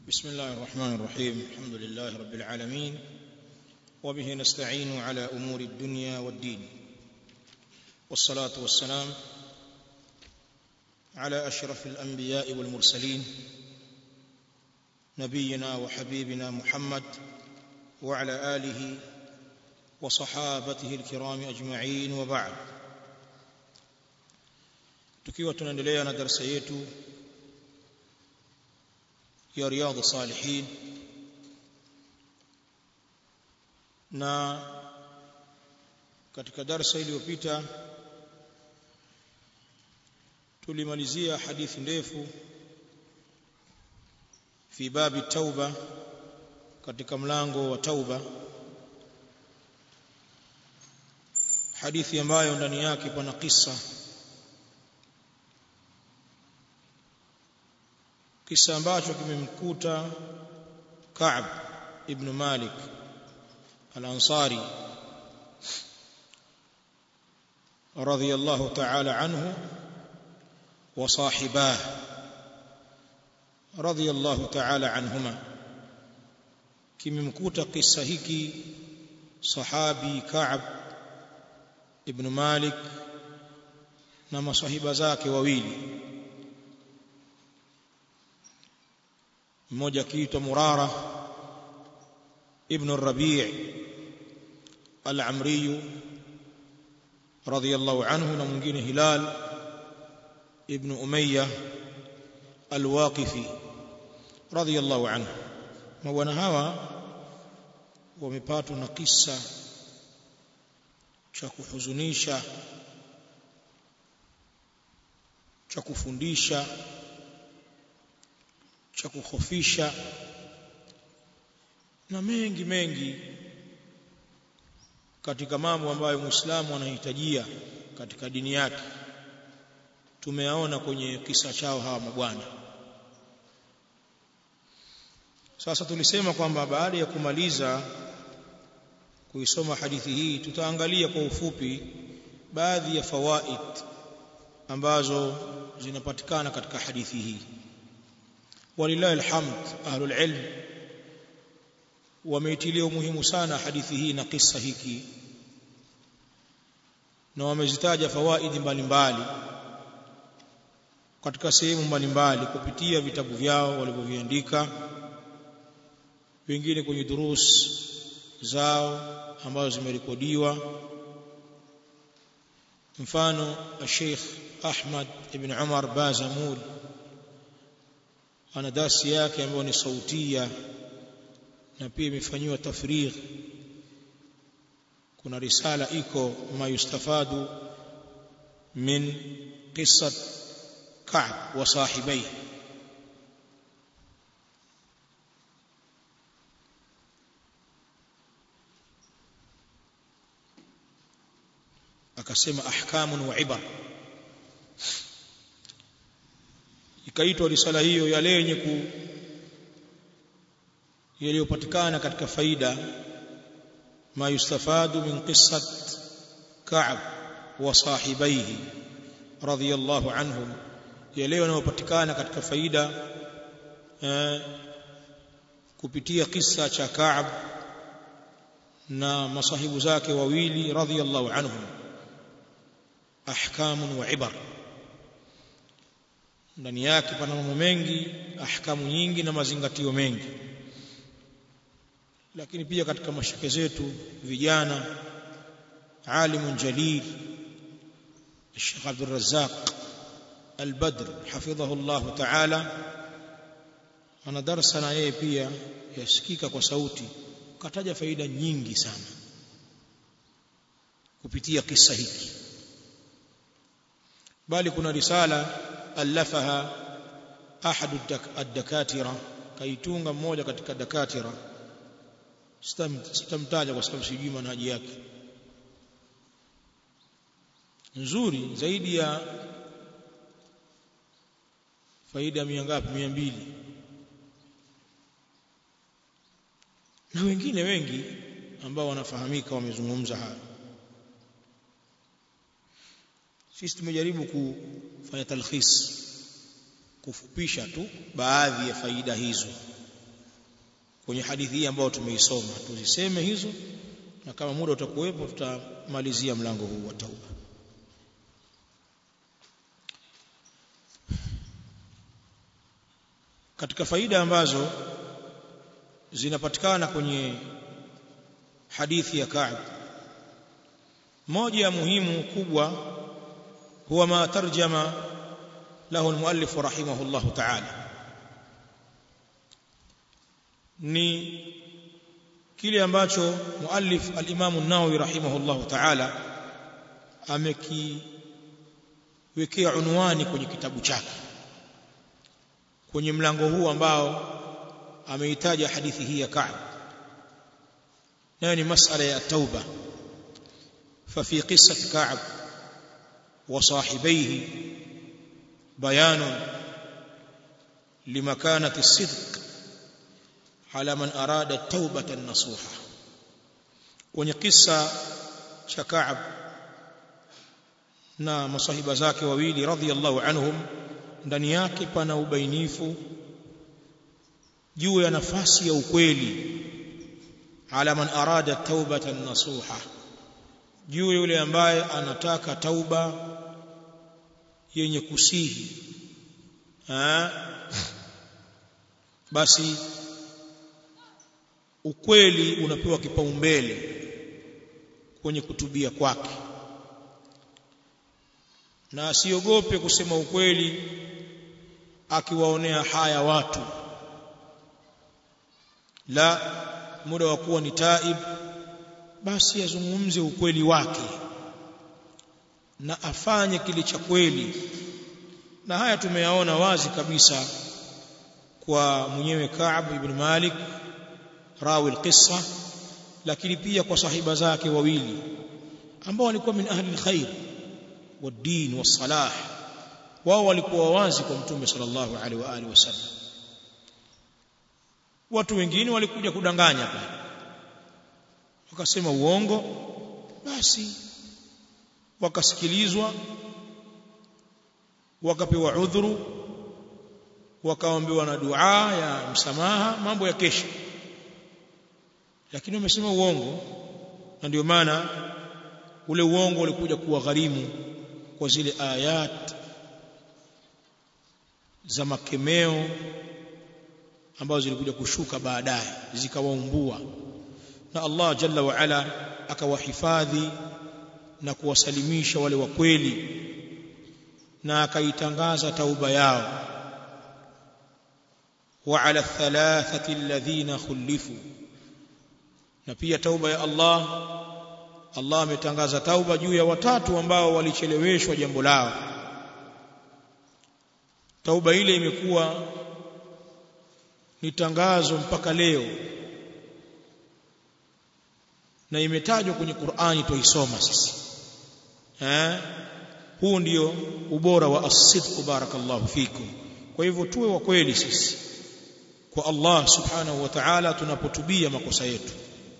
بسم الله الرحمن الرحيم الحمد لله رب العالمين وبه نستعين على امور الدنيا والدين والصلاه والسلام على اشرف الانبياء والمرسلين نبينا وحبيبنا محمد وعلى اله وصحابته الكرام اجمعين وبعد tukiwa tunaendelea na darasa yetu ya riyadh salihin na katika darasa iliyopita tulimalizia hadithi ndefu fi babi tauba katika mlango wa tauba hadithi ambayo ndani yake pana kisa kisa ambacho kimemkuta Ka'b ibn Malik al-Ansari radiyallahu ta'ala anhu wa sahibah radiyallahu ta'ala anhuma kimemkuta kisa hiki sahabi Ka'b ibn Malik na masahiba zake wawili mmoja akiitwa Murara ibn Rabi' al-Amri radiyallahu anhu na mwingine Hilal ibn Umayya al-Waqifi radiyallahu anhu mabwana hawa wamepatwa na kisa cha kuhuzunisha cha kufundisha cha kukhofisha na mengi mengi katika mambo ambayo Muislamu anahitajia katika dini yake tumeyaona kwenye kisa chao hawa mabwana sasa tulisema kwamba baada ya kumaliza kuisoma hadithi hii tutaangalia kwa ufupi baadhi ya fawaid ambazo zinapatikana katika hadithi hii walillahi alhamd ahlul ilm wameitilia umuhimu sana hadithi hii na kisa hiki na wamezitaja fawaidi mbalimbali katika sehemu mbalimbali kupitia vitabu vyao walivyoviandika wengine kwenye durus zao ambazo zimerekodiwa mfano Sheikh Ahmad ibn Umar Bazamul ana dasi yake ambayo ni sautia na pia imefanywa tafrigh kuna risala iko ma yustafadu min qissat Ka'b wa sahibai akasema ahkamun wa ibar ikaitwa risala hiyo yale yenye ku yaliyopatikana katika faida ma yustafadu min qissat Ka'b wa sahibaihi radiyallahu anhum yale yanayopatikana katika faida eh, kupitia kisa cha Ka'b na masahibu zake wawili radiyallahu anhum ahkamun wa ibar ndani yake pana mambo mengi ahkamu nyingi na mazingatio mengi lakini pia katika mashake zetu vijana alimun jalil Sheikh Abdul Razzaq Al-Badr hafidhahu Allah Ta'ala ana darasa na yeye pia yasikika kwa sauti kataja faida nyingi sana kupitia kisa hiki bali kuna risala alafaha ahadu ad-dakatira kaitunga mmoja katika dakatira sitamtaja kwa sababu sijui manhaji yake nzuri zaidi ya faida mia ngapi mia mbili na wengine wengi ambao wanafahamika wamezungumza haya sisi tumejaribu kufanya talkhis kufupisha tu baadhi ya faida hizo kwenye hadithi hii ambayo tumeisoma tuziseme hizo na kama muda utakuwepo tutamalizia mlango huu wa tauba katika faida ambazo zinapatikana kwenye hadithi ya Ka'b moja ya muhimu kubwa huwa ma tarjama lahu almuallif rahimahullah ta'ala ni kile ambacho muallif al-Imam an-Nawawi rahimahullah ta'ala amekiwekea unwani kwenye kitabu chake kwenye mlango huu ambao ameitaja hadithi hii ya Ka'b nayo ni masala ya tauba ففي قصة كعب وصاحبيه بيان لمكانة الصدق على من أراد التوبة النصوحة kwenye kisa cha Ka'b na masahiba zake wawili radhiyallahu anhum ndani yake pana ubainifu juu ya nafasi ya ukweli ala man arada taubatan nasuha juu yule ambaye anataka tauba yenye kusihi ha? basi ukweli unapewa kipaumbele kwenye kutubia kwake na asiogope kusema ukweli akiwaonea haya watu la muda wa kuwa ni taib basi azungumze ukweli wake na afanye kile cha kweli na haya tumeyaona wazi kabisa kwa mwenyewe Ka'b ibn Malik rawi alqissa lakini pia kwa sahiba zake wawili ambao walikuwa min ahli alkhair والدين والصلاح wao walikuwa wazi kwa mtume sallallahu alaihi wa alihi wasallam watu wengine walikuja kudanganya pale wakasema uongo basi wakasikilizwa wakapewa udhuru wakaombewa na dua ya msamaha mambo ya kesho lakini wamesema uongo na ndio maana ule uongo ulikuja kuwa gharimu kwa zile ayat za makemeo ambazo zilikuja kushuka baadaye zikawaumbua na Allah jalla wa ala akawahifadhi na kuwasalimisha wale wa kweli na akaitangaza tauba yao wa ala thalathati alladhina khulifu na pia tauba ya Allah Allah ametangaza tauba juu ya watatu ambao walicheleweshwa jambo lao tauba ile imekuwa ni tangazo mpaka leo na imetajwa kwenye Qur'ani tuisoma sisi eh huu ndio ubora wa as-sidq barakallahu fikum kwa hivyo tuwe wa kweli sisi kwa Allah subhanahu wa ta'ala tunapotubia makosa yetu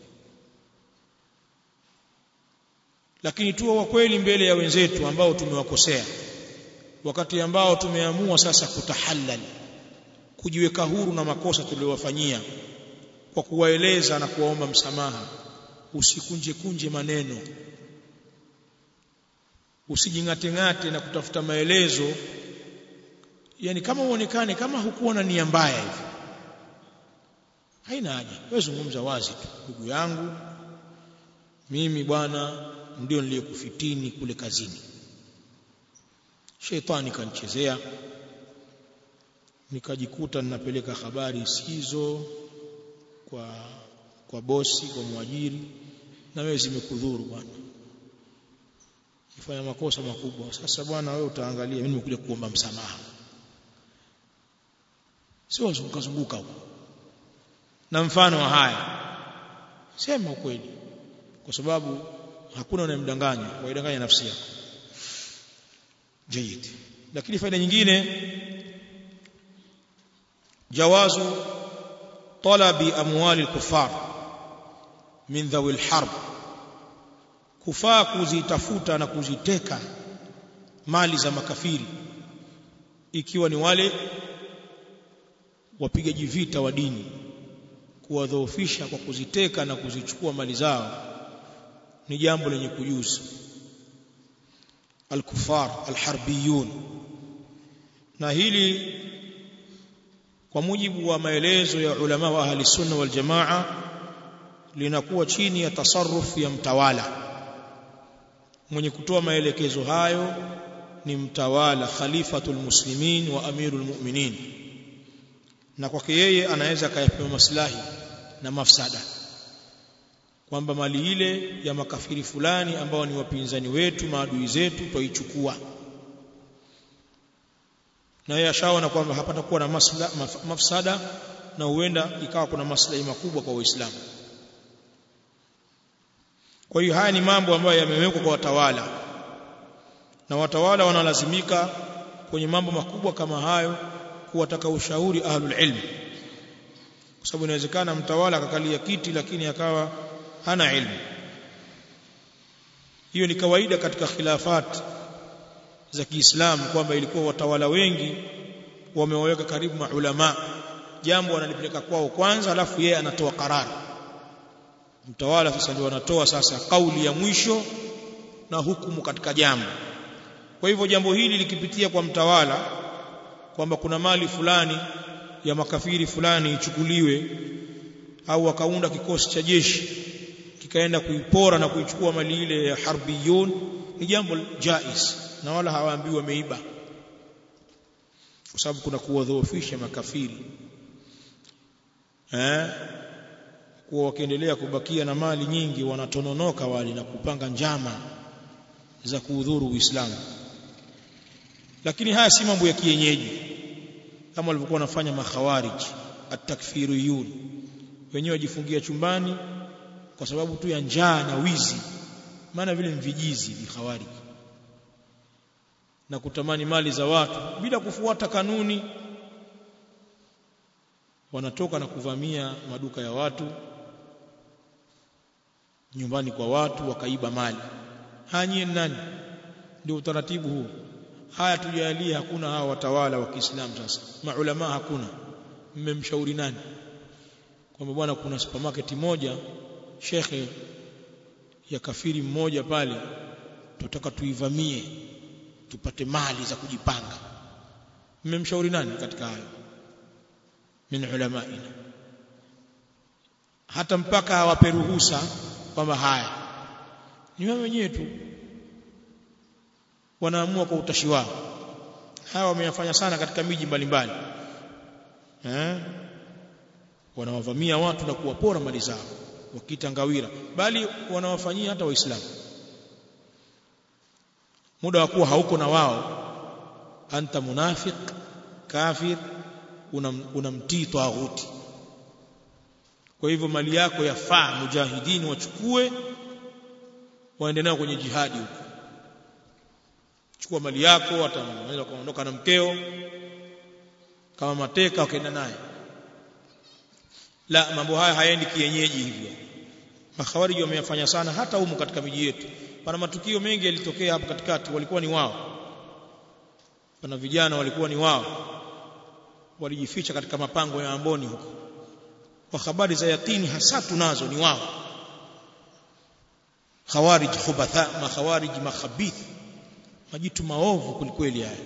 lakini tuwe wa kweli mbele ya wenzetu ambao tumewakosea wakati ambao tumeamua sasa kutahallal kujiweka huru na makosa tuliyowafanyia kwa kuwaeleza na kuwaomba msamaha usikunje kunje maneno usijingate-ngate na kutafuta maelezo yani kama uonekane kama hukuwa na nia mbaya hivi haina haja wewe zungumza wazi tu ndugu yangu mimi bwana ndio niliyokufitini kule kazini shetani kanichezea nikajikuta ninapeleka habari sizo kwa kwa bosi kwa mwajiri na wewe zimekudhuru bwana ifanya makosa makubwa sasa bwana wewe utaangalia mimi nimekuja kuomba msamaha sio zunguka zunguka huko na mfano wa haya sema ukweli kwa sababu hakuna unayemdanganya waidanganya nafsi yako jayid lakini faida nyingine jawazu talabi amwali al-kuffar min dhawi al-harb kufaa kuzitafuta na kuziteka mali za makafiri ikiwa ni wale wapigaji vita wa dini kuwadhoofisha kwa kuziteka na kuzichukua mali zao ni jambo lenye kujuza al-kuffar al-harbiyun na hili kwa mujibu wa maelezo ya ulama wa ahli sunna wal jamaa linakuwa chini ya tasarruf ya mtawala mwenye kutoa maelekezo hayo ni mtawala khalifatul muslimin wa amirul mu'minin na kwake yeye anaweza akayapewa maslahi na mafsada kwamba mali ile ya makafiri fulani ambao ni wapinzani wetu maadui zetu twaichukua na yeye ashaona kwamba hapatakuwa na masla, maf, mafsada na huenda ikawa kuna maslahi makubwa kwa Uislamu. Kwa hiyo haya ni mambo ambayo yamewekwa kwa watawala, na watawala wanalazimika kwenye mambo makubwa kama hayo kuwataka ushauri ahlul ilm, kwa sababu inawezekana mtawala akakalia kiti lakini akawa hana ilmu. Hiyo ni kawaida katika khilafat za Kiislamu kwamba ilikuwa watawala wengi wamewaweka karibu maulama, jambo wanalipeleka kwao kwanza, alafu yeye anatoa karari. Mtawala sasa ndio anatoa sasa kauli ya mwisho na hukumu katika jambo. Kwa hivyo jambo hili likipitia kwa mtawala kwamba kuna mali fulani ya makafiri fulani ichukuliwe, au akaunda kikosi cha jeshi kikaenda kuipora na kuichukua mali ile ya harbiyun, ni jambo jais na wala hawaambiwi wameiba, kwa sababu kuna kuwadhoofisha makafiri eh, kuwa wakiendelea kubakia na mali nyingi wanatononoka wale na kupanga njama za kuudhuru Uislamu. Lakini haya si mambo ya kienyeji kama walivyokuwa wanafanya makhawarij at-takfiriyun, wenyewe wajifungia chumbani kwa sababu tu ya njaa na wizi, maana vile mvijizi vikhawarij na kutamani mali za watu bila kufuata kanuni, wanatoka na kuvamia maduka ya watu, nyumbani kwa watu, wakaiba mali. Hanyie nani? Ndio utaratibu huu. Haya tujalie, hakuna hawa watawala wa Kiislamu. Sasa maulama hakuna, mmemshauri nani kwamba bwana, kuna supermarket moja shekhe ya kafiri mmoja pale, tunataka tuivamie tupate mali za kujipanga. Mmemshauri nani katika hayo? Min ulamaina, hata mpaka awape ruhusa kwamba haya ni wao wenyewe tu wanaamua kwa utashi wao. Hawa wameyafanya sana katika miji mbalimbali eh, wanawavamia watu na kuwapora mali zao wakiita ngawira, bali wanawafanyia hata Waislamu muda wa kuwa hauko na wao, anta munafiq kafir, unamtii una taghuti. Kwa hivyo mali yako yafaa mujahidini wachukue, waende nayo kwenye jihadi huko. Chukua mali yako, hata unaweza kuondoka na mkeo kama mateka, wakaenda naye. La, mambo haya hayaendi kienyeji hivyo. Makhawariji wameyafanya sana hata humu katika miji yetu pana matukio mengi yalitokea hapo katikati, walikuwa ni wao. Pana vijana walikuwa ni wao, walijificha katika mapango ya Amboni huko, kwa habari za yakini hasa tunazo, ni wao. Khawarij khubatha, makhawarij makhabith, majitu maovu kwelikweli. Haya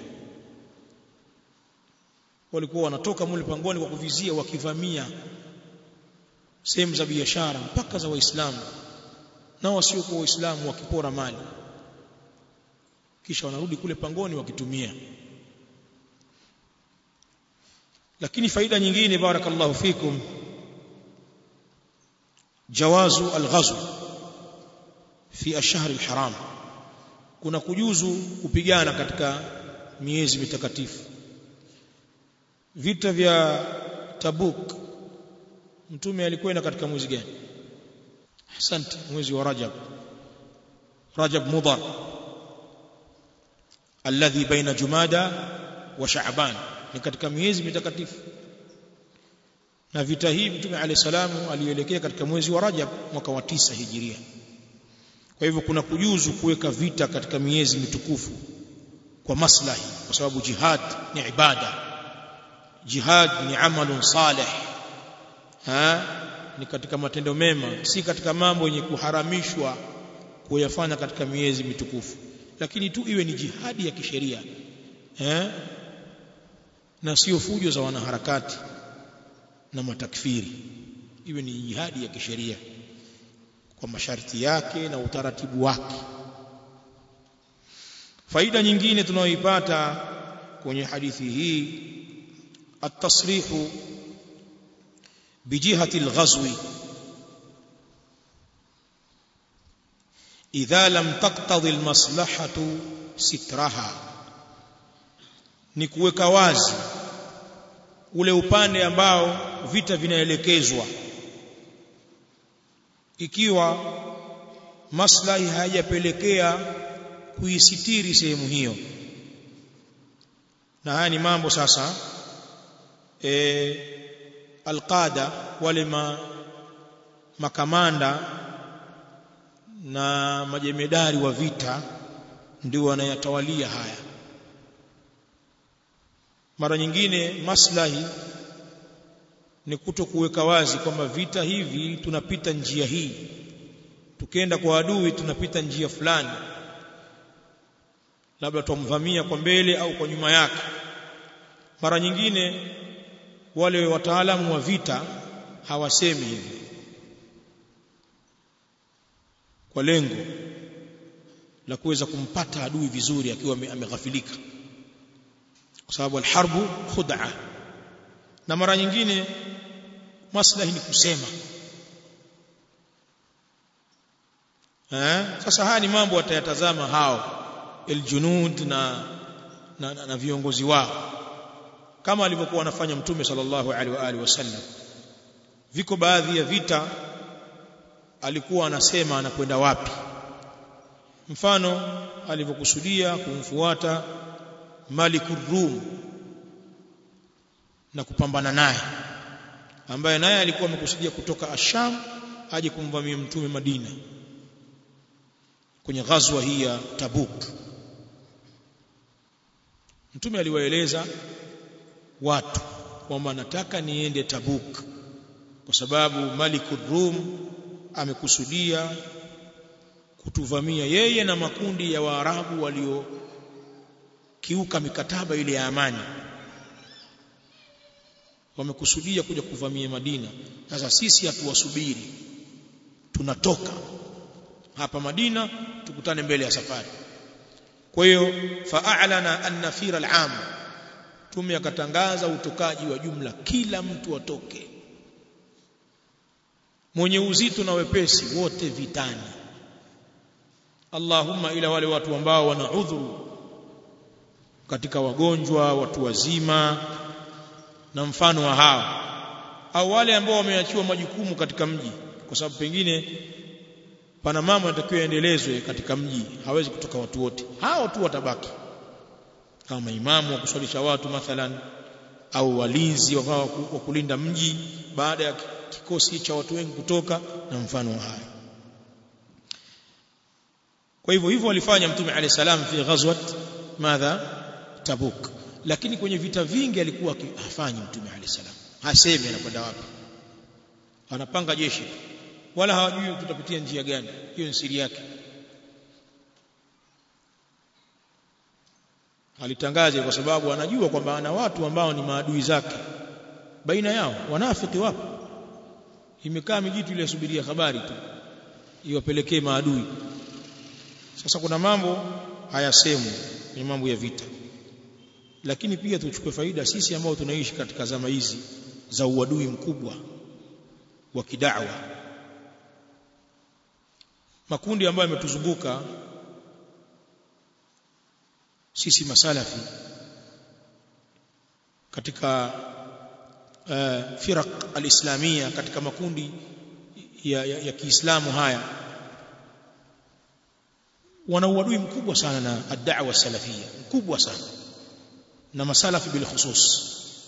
walikuwa wanatoka mule pangoni kwa kuvizia, wakivamia sehemu za biashara mpaka za Waislamu na wasiokuwa Waislamu wakipora mali, kisha wanarudi kule pangoni wakitumia. Lakini faida nyingine, barakallahu fikum, jawazu alghazw fi ash-shahr al-haram, kuna kujuzu kupigana katika miezi mitakatifu. Vita vya Tabuk, mtume alikwenda katika mwezi gani? Asante, mwezi wa Rajab, Rajab Mudhar alladhi baina Jumada wa Shaaban, ni katika miezi mitakatifu. Na vita hii Mtume alayhi salamu alielekea katika mwezi wa Rajab mwaka wa tisa hijiria. Kwa hivyo kuna kujuzu kuweka vita katika miezi mitukufu kwa maslahi, kwa sababu jihad ni ibada, jihad ni amalun salih ha ni katika matendo mema si katika mambo yenye kuharamishwa kuyafanya katika miezi mitukufu lakini tu iwe ni jihadi ya kisheria eh na sio fujo za wanaharakati na matakfiri iwe ni jihadi ya kisheria kwa masharti yake na utaratibu wake faida nyingine tunayoipata kwenye hadithi hii at-tasrihu bijihati al-ghazwi idha lam taqtadi al-maslahatu sitraha ni kuweka wazi ule upande ambao vita vinaelekezwa ikiwa maslahi hayajapelekea kuisitiri sehemu hiyo na haya ni mambo sasa e, alqada wale ma, makamanda na majemedari wa vita ndio wanayatawalia haya mara nyingine maslahi ni kuto kuweka wazi kwamba vita hivi tunapita njia hii tukienda kwa adui tunapita njia fulani labda tumvamia kwa mbele au kwa nyuma yake mara nyingine wale wataalamu wa vita hawasemi hivi kwa lengo la kuweza kumpata adui vizuri akiwa ameghafilika kwa sababu alharbu khud'a na mara nyingine maslahi ni kusema eh sasa haya ni mambo watayatazama hao aljunud na na, na, na viongozi wao kama alivyokuwa wanafanya mtume sallallahu alaihi wa alihi wasallam viko baadhi ya vita alikuwa anasema anakwenda wapi mfano alivyokusudia kumfuata Malikur Rum na kupambana naye ambaye naye alikuwa amekusudia kutoka Asham aje kumvamia mtume Madina kwenye ghazwa hii ya Tabuk mtume aliwaeleza watu kwamba nataka niende Tabuk kwa sababu Malikur Rum amekusudia kutuvamia yeye na makundi ya Waarabu walio kiuka mikataba ile ya amani wamekusudia kuja kuvamia Madina sasa sisi hatuwasubiri tunatoka hapa Madina tukutane mbele ya safari kwa hiyo fa'alana an-nafira al-am tume akatangaza utokaji wa jumla kila mtu atoke mwenye uzito na wepesi wote vitani Allahumma ila wale watu ambao wana udhuru katika wagonjwa watu wazima na mfano wa hao au wale ambao wameachiwa majukumu katika mji kwa sababu pengine pana mambo yanatakiwa yaendelezwe katika mji hawezi kutoka watu wote hao tu watabaki kama imamu wa kuswalisha watu mathalan au walinzi wa kulinda mji baada ya kikosi cha watu wengi kutoka na mfano wa hayo kwa hivyo hivyo walifanya mtume alayhi salam fi ghazwat madha tabuk lakini kwenye vita vingi alikuwa hafanyi mtume alayhi salam hasemi anakwenda wapi anapanga jeshi wala hawajui tutapitia njia gani hiyo ni siri yake alitangaza kwa sababu anajua kwamba ana watu ambao ni maadui zake baina yao wanafiki wapo imekaa mijitu ile yasubiria habari tu iwapelekee maadui sasa kuna mambo hayasemwi ni mambo ya vita lakini pia tuchukue faida sisi ambao tunaishi katika zama hizi za uadui mkubwa wa kidawa makundi ambayo yametuzunguka sisi masalafi katika uh, firaq alislamia katika makundi ya, ya, ya Kiislamu haya wana uadui mkubwa sana na ad-da'wa salafia mkubwa sana na masalafi bil khusus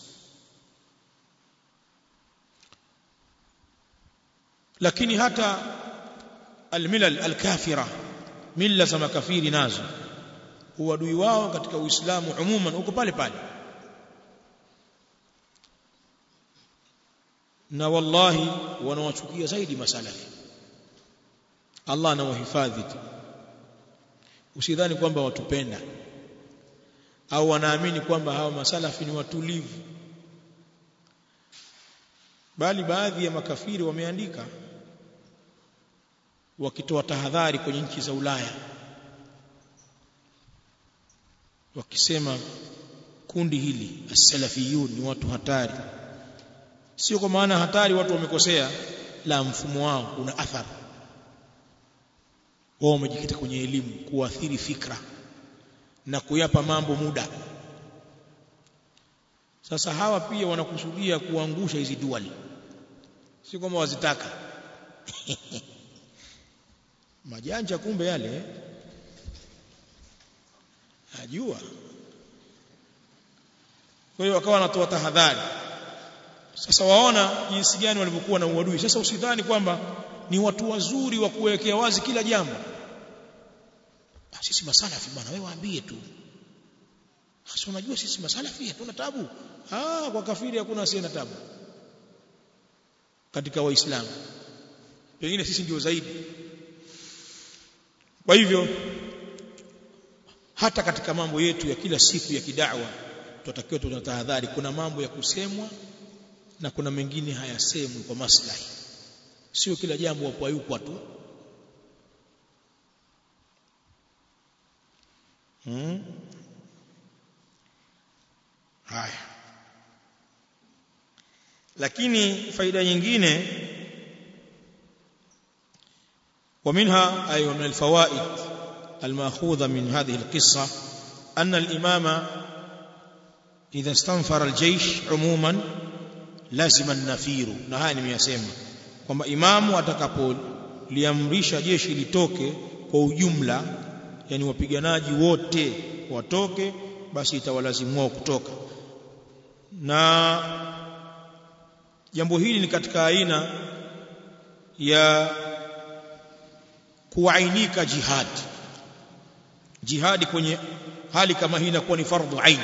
lakini hata almilal alkafira mila za makafiri nazo uadui wao katika uislamu umuman uko pale pale na wallahi wanawachukia zaidi masalafi Allah anawahifadhi tu usidhani kwamba watupenda au wanaamini kwamba hawa masalafi ni watulivu bali baadhi ya makafiri wameandika wakitoa tahadhari kwenye nchi za Ulaya wakisema kundi hili as-salafiyun ni watu hatari sio kwa maana hatari watu wamekosea la mfumo wao una athari wao wamejikita kwenye elimu kuathiri fikra na kuyapa mambo muda sasa hawa pia wanakusudia kuangusha hizi duali si kwamba wazitaka majanja kumbe yale najua kwa hiyo wakawa wanatoa tahadhari sasa waona jinsi gani walivyokuwa na uadui sasa usidhani kwamba ni watu wazuri wa kuwekea wazi kila jambo sisi masalafi bwana wewe waambie tu hasa unajua sisi masalafi hatuna tabu ah kwa kafiri hakuna asiye na tabu katika waislamu pengine sisi ndio zaidi kwa hivyo hata katika mambo yetu ya kila siku ya kidawa tutakiwa tunatahadhari kuna mambo ya kusemwa na kuna mengine hayasemwi kwa maslahi sio kila jambo wapayukwa tu hmm? haya lakini faida nyingine ومنها أي من الفوائد المأخوذة من هذه القصة أن الإمام إذا استنفر الجيش عموما لازم النفير نهاني ميسema kwamba imamu atakapoliamrisha jeshi litoke kwa ujumla yani wapiganaji wote watoke basi itawalazimu wao kutoka na jambo hili ni katika aina ya kuainika jihad jihadi kwenye hali kama hii inakuwa ni fardhu ain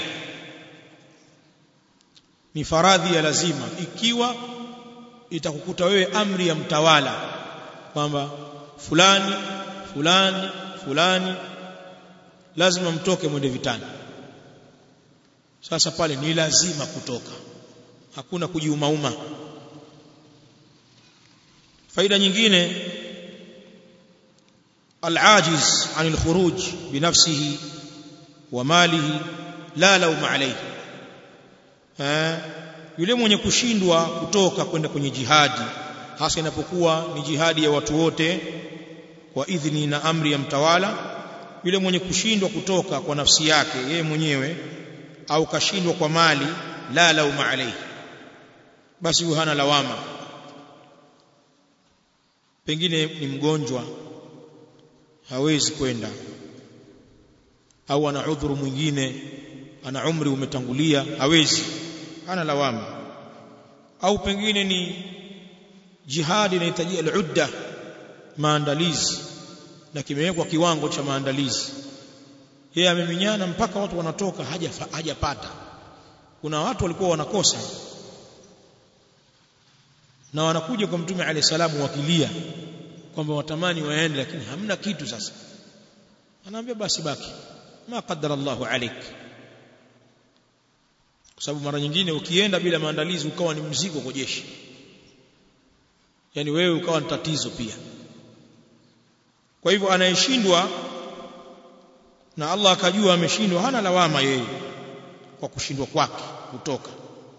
ni faradhi ya lazima ikiwa itakukuta wewe amri ya mtawala kwamba fulani fulani fulani lazima mtoke mwende vitani sasa pale ni lazima kutoka hakuna kujiumauma faida nyingine العاجز عن الخروج بنفسه وماله لا لوم عليه yule mwenye kushindwa kutoka kwenda kwenye jihadi hasa inapokuwa ni jihadi ya watu wote kwa idhini na amri ya mtawala yule mwenye kushindwa kutoka kwa nafsi yake yeye mwenyewe au kashindwa kwa mali la lauma alayhi basi huyo hana lawama pengine ni mgonjwa hawezi kwenda au ana udhuru mwingine ana umri umetangulia hawezi hana lawama au pengine ni jihadi inahitaji al-udda maandalizi na kimewekwa kiwango cha maandalizi yeye ameminyana mpaka watu wanatoka haja hajapata kuna watu walikuwa wanakosa na wanakuja kwa mtume alayhi salamu wakilia kwamba watamani waende lakini hamna kitu sasa anaambia basi baki ma qaddara Allahu alik kwa sababu mara nyingine ukienda bila maandalizi ukawa ni mzigo kwa jeshi yani wewe ukawa ni tatizo pia kwa hivyo anayeshindwa na Allah akajua ameshindwa hana lawama yeye kwa kushindwa kwake kutoka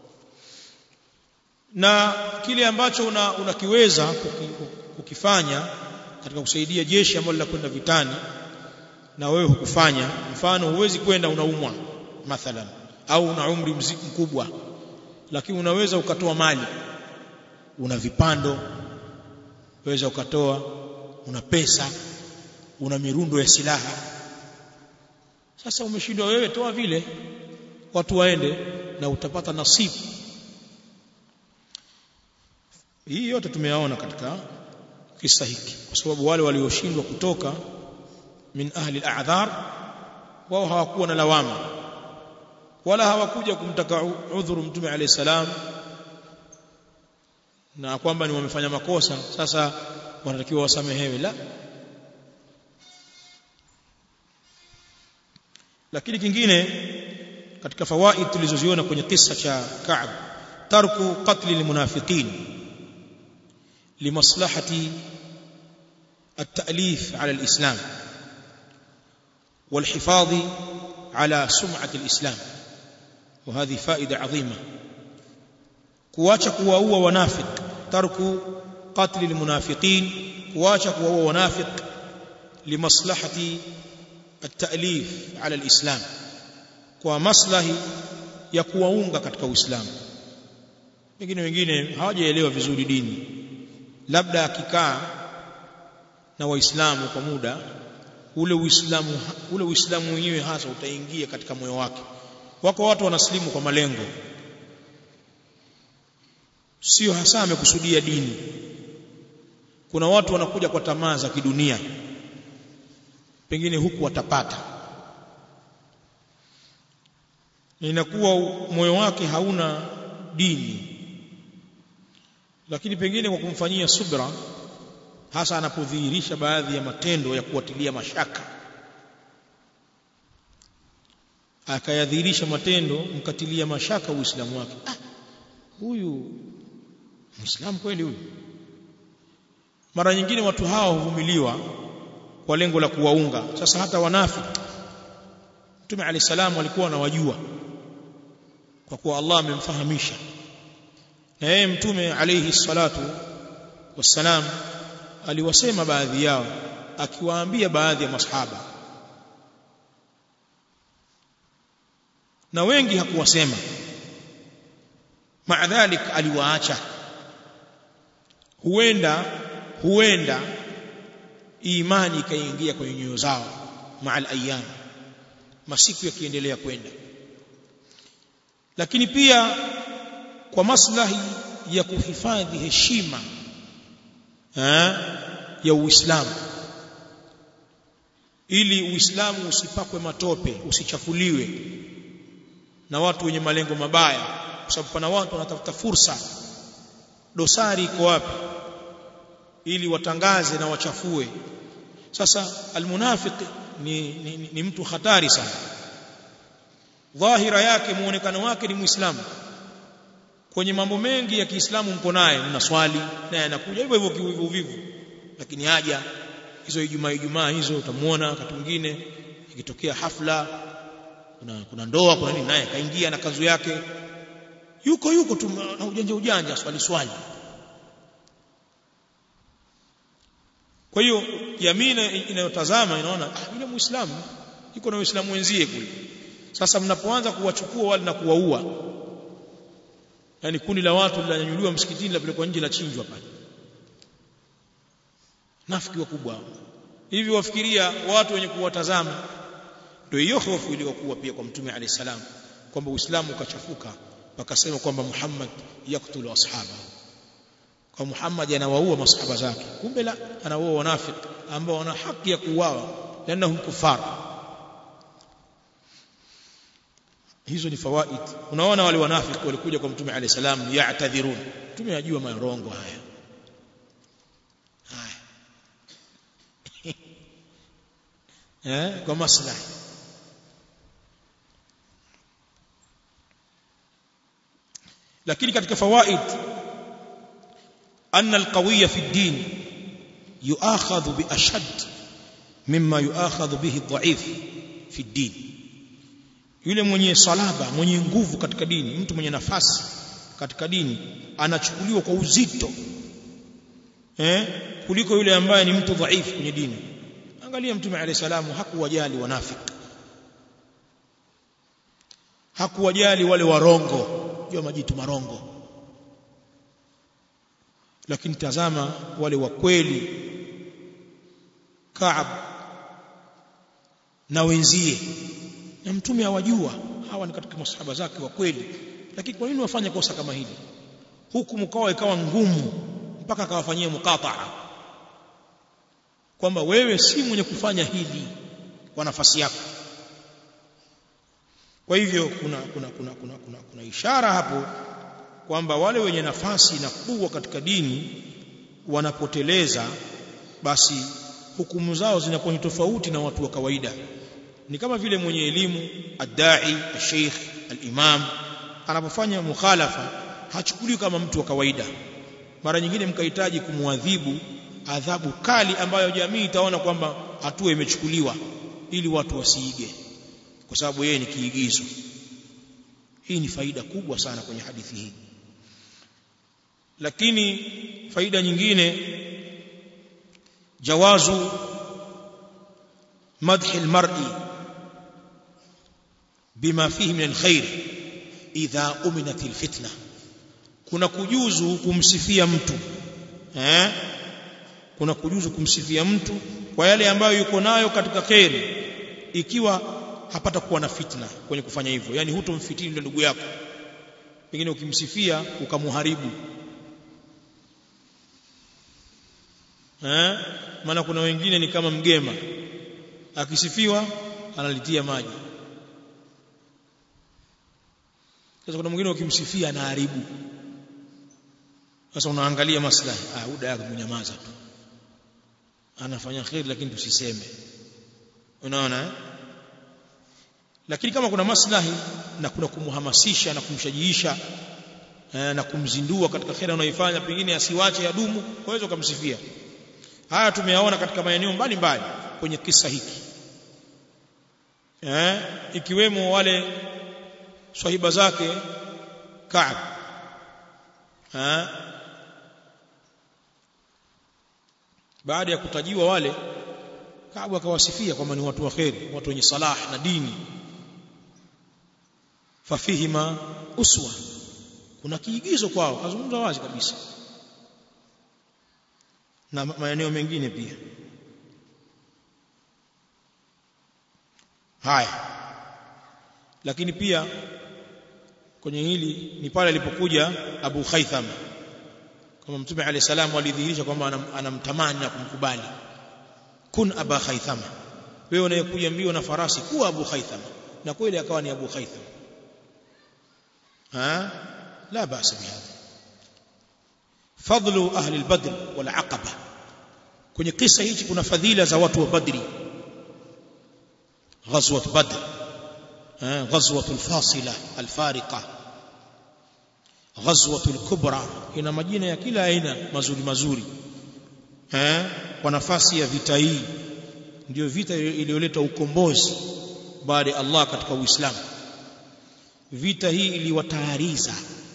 na kile ambacho unakiweza una kukifanya katika kusaidia jeshi ambalo linakwenda vitani na wewe hukufanya mfano huwezi kwenda unaumwa mathalan au una umri mkubwa lakini unaweza ukatoa mali una vipando waweza ukatoa una pesa una mirundo ya silaha sasa umeshindwa wewe toa vile watu waende na utapata nasibu hii yote tumeyaona katika kisa hiki kwa sababu wale walioshindwa kutoka min ahli al-a'dhar wao hawakuwa na lawama wala hawakuja kumtaka udhuru mtume alayhi salam na kwamba ni wamefanya makosa sasa wanatakiwa wasamehewe la lakini kingine katika fawaid tulizoziona kwenye kisa cha Ka'b tarku qatli almunafiqin limaslahati التأليف على الإسلام والحفاظ على سمعة الإسلام وهذه فائدة عظيمة kuacha kuwaua wanafiq tarku qatli almunafiqin kuacha kuwaua wanafiq limaslahati at-ta'lif ala al-islam kwa maslahi ya kuwaunga katika uislamu wengine wengine hawajaelewa vizuri dini labda akikaa na waislamu kwa muda ule uislamu ule uislamu wenyewe hasa utaingia katika moyo wake wako watu wanaslimu kwa malengo sio hasa amekusudia dini kuna watu wanakuja kwa tamaa za kidunia pengine huku watapata inakuwa moyo wake hauna dini lakini pengine kwa kumfanyia subra hasa anapodhihirisha baadhi ya matendo ya kuwatilia mashaka akayadhihirisha matendo mkatilia mashaka uislamu wake ah, huyu muislamu kweli huyu mara nyingine watu hawa huvumiliwa kwa lengo la kuwaunga sasa hata wanafiki Mtume Ali salamu alikuwa anawajua kwa kuwa Allah amemfahamisha na yeye Mtume alayhi salatu wassalam aliwasema baadhi yao akiwaambia baadhi ya masahaba na wengi hakuwasema maadhalik aliwaacha huenda huenda imani ikaingia kwenye nyoyo zao maal ayyam masiku yakiendelea kwenda lakini pia kwa maslahi ya kuhifadhi heshima ha, ya Uislamu ili Uislamu usipakwe matope usichafuliwe na watu wenye malengo mabaya kwa sababu pana watu wanatafuta fursa dosari iko wapi ili watangaze na wachafue sasa almunafiq ni, ni, ni, ni mtu hatari sana dhahira yake muonekano wake ni muislamu kwenye mambo mengi ya Kiislamu mko naye mnaswali naye anakuja hivyo hivyo kivivu vivu lakini haja hizo Ijumaa Ijumaa hizo utamuona wakati mwingine ikitokea hafla kuna, kuna ndoa kuna nini naye kaingia na kanzu yake yuko yuko tu na ujanja ujanja swali swali kwa hiyo jamii inayotazama inaona ah yule muislamu yuko na waislamu wenzie kule sasa mnapoanza kuwachukua wale na kuwaua yani kundi la watu linanyanyuliwa msikitini lapelekwa nje la chinjwa pale nafiki wakubwa hivi wafikiria watu wenye kuwatazama ndio hiyo hofu iliyokuwa pia kwa mtume alayhi salam kwamba uislamu ukachafuka wakasema kwamba Muhammad yaktulu ashaba kwa Muhammad anawaua masahaba zake kumbe la anawaua wanafiki ambao wana haki ya kuuawa lanahum kufar hizo ni fawaid unaona wale wanafiki walikuja kwa mtume alayhi salam ya'tadhirun mtume ajua marongo haya haya eh kwa maslahi lakini katika fawaid anna alqawiyya fi ad-din yu'akhadhu bi ashad mimma yu'akhadhu bihi ad-da'if fi ad-din yule mwenye salaba mwenye nguvu katika dini mtu mwenye nafasi katika dini anachukuliwa kwa uzito eh kuliko yule ambaye ni mtu dhaifu kwenye dini angalia mtume alayhi salamu hakuwajali wanafiki hakuwajali wale warongo jua majitu marongo lakini tazama wale wa kweli Kaab na wenzie na mtume awajua hawa ni katika masahaba zake wa kweli lakini kwa nini wafanye kosa kama hili huku mkao ikawa ngumu mpaka akawafanyia mukataa kwamba wewe si mwenye kufanya hili kwa nafasi yako kwa hivyo kuna kuna kuna kuna kuna, kuna ishara hapo kwamba wale wenye nafasi na kuwa katika dini wanapoteleza basi hukumu zao zinakuwa ni tofauti na watu wa kawaida ni kama vile mwenye elimu adai sheikh al-imam anapofanya mukhalafa hachukuliwi kama mtu wa kawaida mara nyingine mkahitaji kumwadhibu adhabu kali ambayo jamii itaona kwamba hatua imechukuliwa ili watu wasiige kwa sababu yeye ni kiigizo hii ni faida kubwa sana kwenye hadithi hii lakini faida nyingine jawazu madhi almar'i bima fihi min alkhair idha uminat alfitna kuna kujuzu kumsifia mtu eh kuna kujuzu kumsifia mtu kwa yale ambayo yuko nayo katika khairi ikiwa hapata kuwa na fitna kwenye kufanya hivyo yani hutomfitini ndio ndugu yako pengine ukimsifia ukamuharibu eh maana kuna wengine ni kama mgema akisifiwa analitia maji sasa kuna mwingine ukimsifia anaharibu sasa unaangalia maslahi ah huda yako kunyamaza tu anafanya khair lakini tusiseme unaona eh? lakini kama kuna maslahi na kuna kumhamasisha na kumshajiisha eh, na kumzindua katika khair anayoifanya pengine asiwache yadumu waweza kumsifia haya tumeyaona katika maeneo mbalimbali kwenye kisa hiki eh, ikiwemo wale swahiba zake Kaab eh, baada ya kutajiwa wale Kaabu akawasifia kwamba ni watu wa kheri watu wenye salah na dini fafihima uswa kuna kiigizo kwao kazungumza wazi kabisa na maeneo mengine pia haya lakini pia kwenye hili ni pale alipokuja Abu Khaitham kama Mtume عليه السلام alidhihirisha kwamba anamtamani na kumkubali kun Aba Khaithama wewe unayekuja mbio na farasi kuwa Abu Khaithama na kweli akawa ni Abu Khaithama ha la basa bihadha fadlu ahli al-badr wal aqaba kwenye kisa hichi kuna fadhila za watu wa badri ghazwat badr ghazwat al-fasila al-fariqa ghazwat al-kubra ina majina ya kila aina mazuri mazuri eh kwa nafasi ya vita hii ndio vita iliyoleta ukombozi baada ya Allah katika Uislamu vita hii iliwatayariza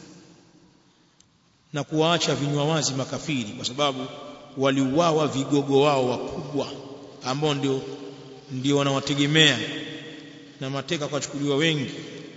na kuwaacha vinywa wazi makafiri kwa sababu waliuawa vigogo wao wakubwa ambao ndio ndio wanawategemea na mateka kwachukuliwa wengi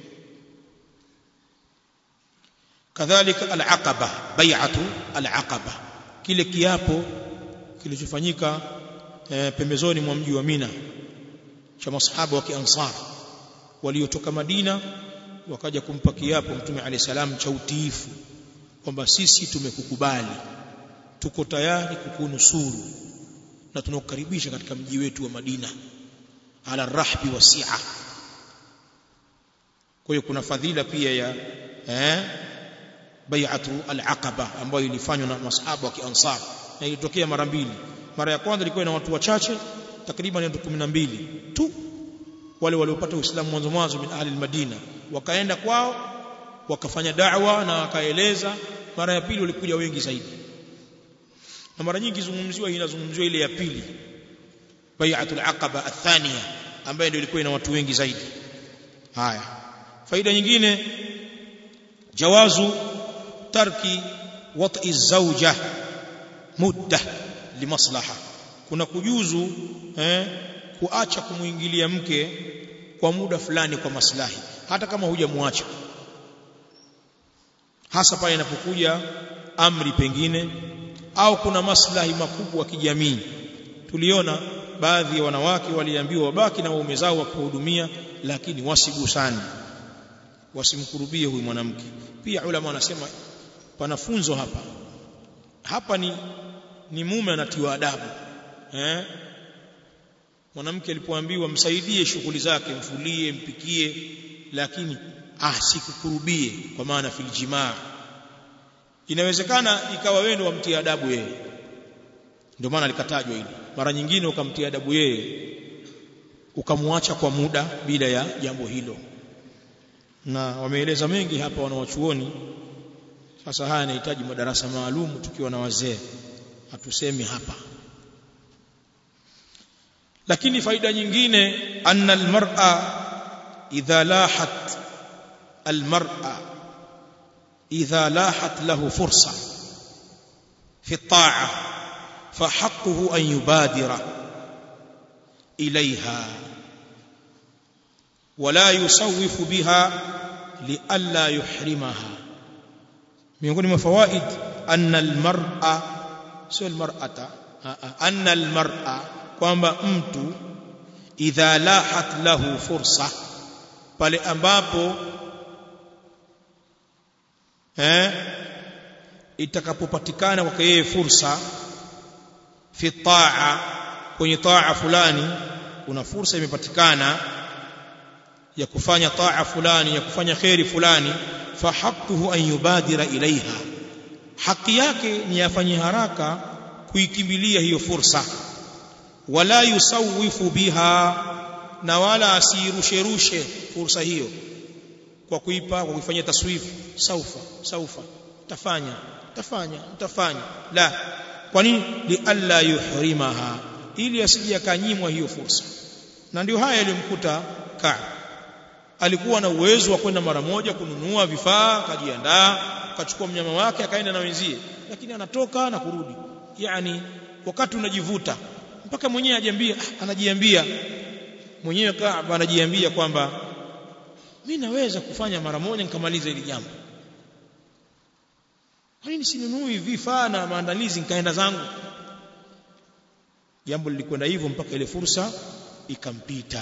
kadhalika al-aqaba bai'atu al-aqaba kile kiapo kilichofanyika e, pembezoni mwa mji wa Mina cha masahaba wa Kiansar waliotoka Madina wakaja kumpa kiapo Mtume alayhi salam cha utiifu kwamba sisi tumekukubali tuko tayari kukunusuru na tunakukaribisha katika mji wetu wa Madina ala rahbi wasi'a kwa hiyo kuna fadhila pia ya eh bai'atu al-aqaba ambayo ilifanywa na masahaba wa Kiansar na ilitokea mara mbili mara ya kwanza ilikuwa na watu wachache takriban watu 12 tu wale waliopata uislamu mwanzo mwanzo min ahli al-Madina wakaenda kwao wakafanya da'wa na wakaeleza mara ya pili walikuja wengi zaidi na mara nyingi zungumziwa inazungumziwa ile ya pili bai'atul aqaba athania ambayo ndio ilikuwa ina watu wengi zaidi haya faida nyingine jawazu tarki wat'i zawja mudda limaslaha kuna kujuzu eh, kuacha kumuingilia mke kwa muda fulani kwa maslahi hata kama hujamwacha hasa pale inapokuja amri pengine au kuna maslahi makubwa kijamii tuliona baadhi ya wanawake waliambiwa wabaki na waume zao wakuhudumia lakini wasigusane wasimkurubie huyu mwanamke pia ulama wanasema pana funzo hapa hapa ni ni mume anatiwa adabu eh mwanamke alipoambiwa msaidie shughuli zake mfulie mpikie lakini asikukurubie kwa maana fil jimaa inawezekana ikawa wewe ndio wamtia adabu yeye ndio maana likatajwa hili mara nyingine ukamtia adabu yeye ukamwacha kwa muda bila ya jambo hilo na wameeleza mengi hapa wanawachuoni sasa haya yanahitaji madarasa maalum tukiwa na wazee hatusemi hapa lakini faida nyingine anna almar'a idha lahat almar'a idha lahat lahu fursa fi at-ta'a فحقه أن يبادر إليها ولا يسوف بها لئلا يحرمها miongoni mwa fawaid anna almar'a sio almar'ata anna almar'a kwamba mtu idha lahat lahu fursa pale ambapo eh itakapopatikana kwake yeye fursa fi taa kwenye taa fulani kuna fursa imepatikana ya kufanya taa fulani ya kufanya khairi fulani fahaquhu an yubadira ilaiha haki yake ni afanye haraka kuikimbilia hiyo fursa wala yusawifu biha na wala asirushe rushe fursa hiyo kwa kuipa kwa kuifanyia taswifu saufa saufa tafanya tafanya mtafanya la kwa nini li alla yuhrimaha ili asije akanyimwa hiyo fursa na ndio haya yalimkuta Ka'b alikuwa na uwezo wa kwenda mara moja kununua vifaa akajiandaa akachukua mnyama wake akaenda na wenzie lakini anatoka na kurudi yani wakati unajivuta mpaka mwenyewe ajiambia anajiambia mwenyewe Ka'b anajiambia kwamba mimi naweza kufanya mara moja nikamaliza hili jambo kwa nini sinunui vifaa na maandalizi nikaenda zangu jambo lilikwenda hivyo mpaka ile fursa ikampita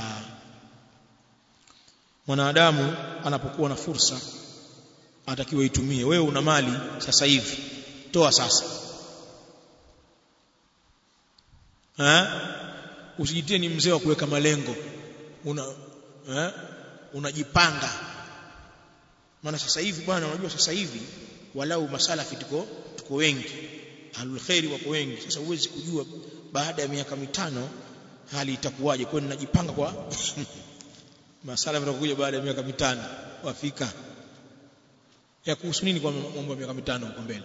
mwanadamu anapokuwa na fursa anatakiwa itumie wewe una mali sasa hivi toa sasa ha? usijitie ni mzee wa kuweka malengo una eh unajipanga maana sasa hivi bwana unajua sasa hivi walau masalafi tuko tuko wengi ahlul khairi wako wengi sasa huwezi kujua baada ya miaka mitano hali itakuwaje kwa ninajipanga kwa masalafi watakuja baada ya miaka mitano wafika ya kuhusu nini kwa mambo ya miaka mitano huko mbele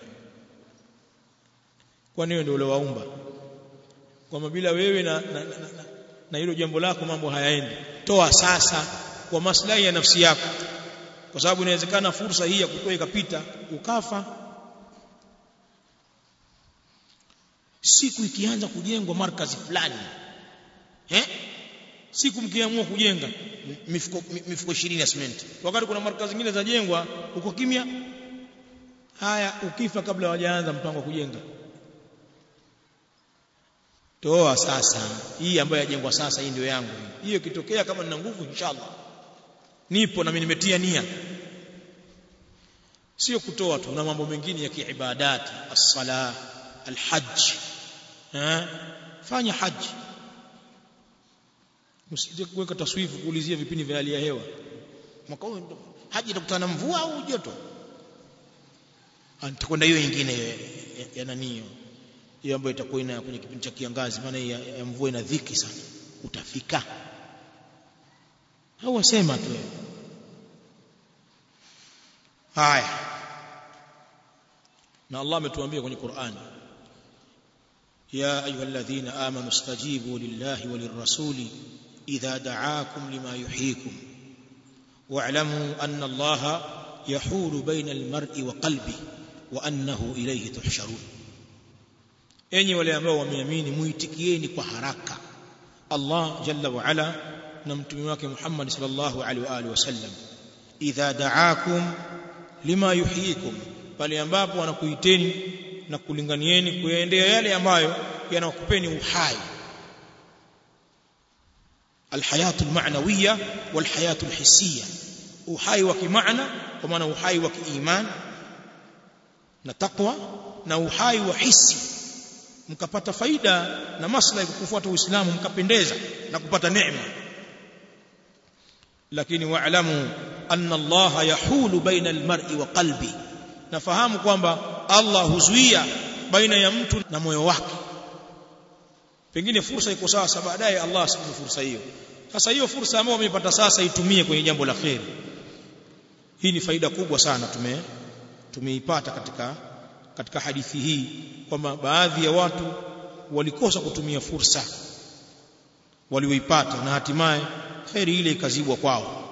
kwa nini ndio ule waumba kwamba bila wewe na na, na, na, na hilo jambo lako mambo hayaendi toa sasa kwa maslahi ya nafsi yako kwa sababu inawezekana fursa hii ya kutoa ikapita ukafa siku ikianza kujengwa markazi fulani eh siku mkiamua kujenga mifuko mifuko 20 ya cement wakati kuna markazi zingine zajengwa uko kimya haya ukifa kabla hawajaanza mpango wa kujenga toa sasa hii ambayo yajengwa sasa hii ndio yangu hiyo ikitokea kama nina nguvu inshallah nipo na mimi nimetia nia sio kutoa tu na mambo mengine ya kiibadati as-sala al-hajj eh fanya haji usije kuweka taswifu kuulizia vipindi vya hali ya hewa mwaka huu haji itakutana na mvua au joto nitakwenda hiyo nyingine ya, ya, ya nani hiyo ambayo itakuwa ina kwenye kipindi cha kiangazi maana ya, ya mvua ina dhiki sana utafika au wasema tu haya na Allah ametuambia kwenye Qur'ani ya ayyuhalladhina amanu istajibu lillahi walirrasuli idha da'akum lima yuhyikum wa'lamu anna Allah yahulu baina almar'i wa qalbi wa annahu ilayhi tuhsharun enyi wale ambao wameamini muitikieni kwa haraka Allah jalla wa ala na mtume wake Muhammad sallallahu alaihi wa alihi wasallam idha da'akum lima yuhyikum pale ambapo wanakuiteni na kulinganieni kuyaendea yale ambayo yanakupeni uhai alhayatu almaanawiyya walhayatu alhissiyya uhai wa kimaana kwa maana uhai wa kiiman na taqwa na uhai wa hisi mkapata faida na maslahi kwa kufuata Uislamu mkapendeza na kupata neema lakini wa'lamu anna Allah yahulu baina almar'i wa qalbi nafahamu kwamba Allah huzuia baina ya mtu na moyo wake pengine fursa iko sasa baadaye Allah asipe fursa hiyo sasa hiyo fursa ambayo umeipata sasa itumie kwenye jambo la kheri hii ni faida kubwa sana tume tumeipata katika katika hadithi hii kwamba baadhi ya watu walikosa kutumia fursa walioipata na hatimaye kheri ile ikazibwa kwao